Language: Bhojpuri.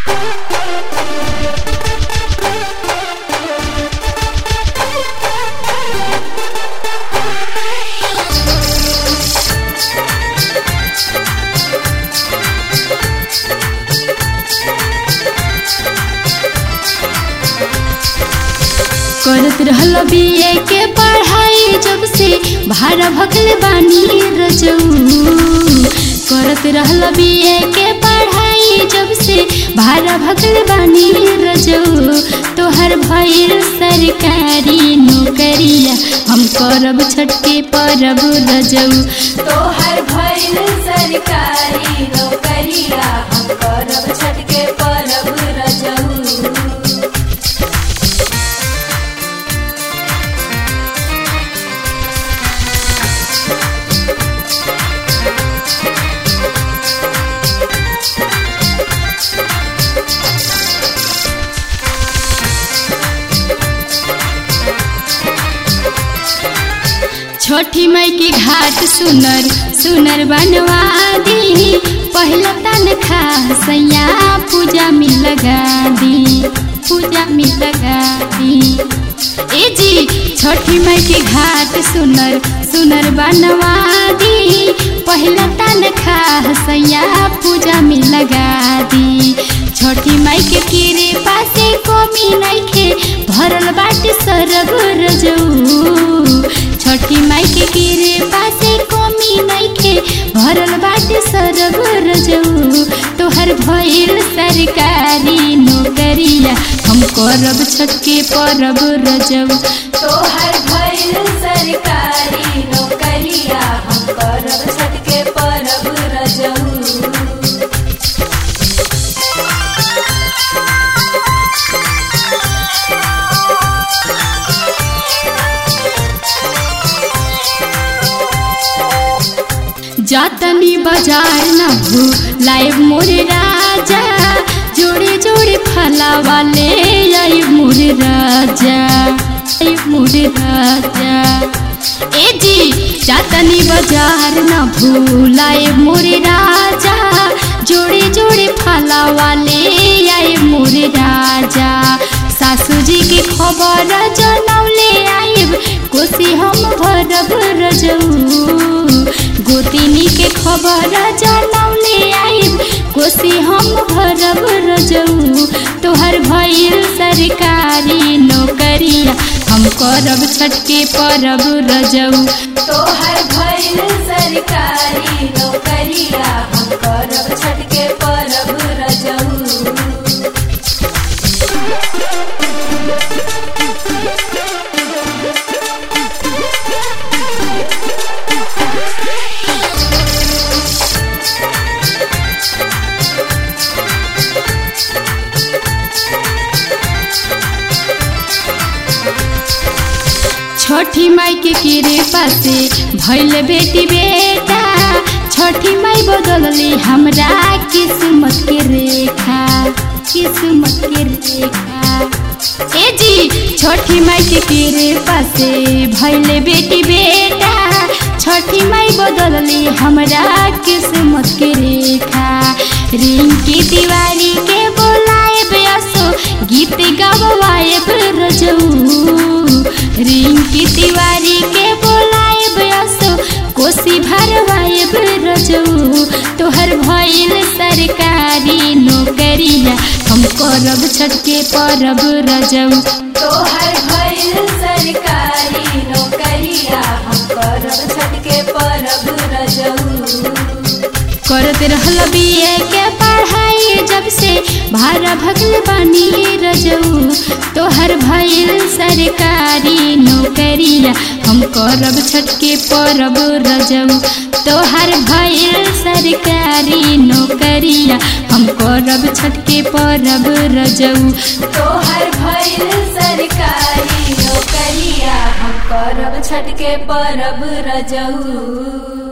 करत रहल बीए के पढ़ाई जब से भाड़ा भकल बानी रजऊ करत रहल बीए के पढ़ाई जब से भाड़ा भकल बानी रजऊ तोहर भइल सरकारी नौकरिया हम करब छटके परब रजऊ तोहर भइल सरकारी नौकरिया हम करब छटके परब रजऊ छोटी माई के घाट सुनर सुनर बनवा दी पहला तनखा सैया पूजा में लगा दी पूजा में लगा दी ए जी छोटी माई के घाट सुनर सुनर बनवा दी पहला तनखा सैया पूजा में लगा दी छोटी माई के कीरे पासे कमी नइखे भरल बाटे सरग रजऊ छोटी माई के कीरे पासे कमी नइखे भरल बाटे सरग रजऊ तोहर भइल सरकारी नौकरिया हम करब छटके परब रजऊ तोहर भइल सरकारी नौकरिया हम करब छटके परब रजऊ जातनी बाजार न भूलाइब मोरे राजा जोड़े जोड़े फला वाले आई मोरे राजा आई मोरे राजा ए जी जातनी बाजार न भूलाए मोरे राजा जोड़े जोड़े फला वाले आई मोरे राजा सासू जी के खबर जनौले आइब कोसी हम भरब रजऊ गोतिनी के खबर जनौले आइब कोसी हम भरब रजऊ तोहर भइल सरकारी नौकरिया हम करब छटके परब रजऊ तोहर भइल सरकारी नौकरिया हम करब छटके परब रजऊ छठी माई के किरे पासे भैल बेटी बेटा छठी माई बदलली हमरा किस्मत के रेखा किस्मत के रेखा ए जी छठी माई के किरे पासे भैल बेटी बेटा छठी माई बदलली हमरा किस्मत के रेखा रिंकी तिवारी के बोलाए बेसो गीत गवाए रजऊ रिंकी तिवारी के बोलाए बयसो कोसी भरवाए रजऊ तोहर भइल सरकारी नौकरिया हम करब छटके परब रजऊ तोहर भइल सरकारी नौकरिया हम करब छटके परब रजऊ करत रहल बीए के पढ़ाई जब से भारा भगल बानी रजऊ तोहर भइल सरकारी नौकरिया हम करब छटके परब रजऊ तोहर भइल सरकारी नौकरिया हम करब छटके परब रजऊ तोहर भइल सरकारी नौकरिया हम करब छटके परब रजऊ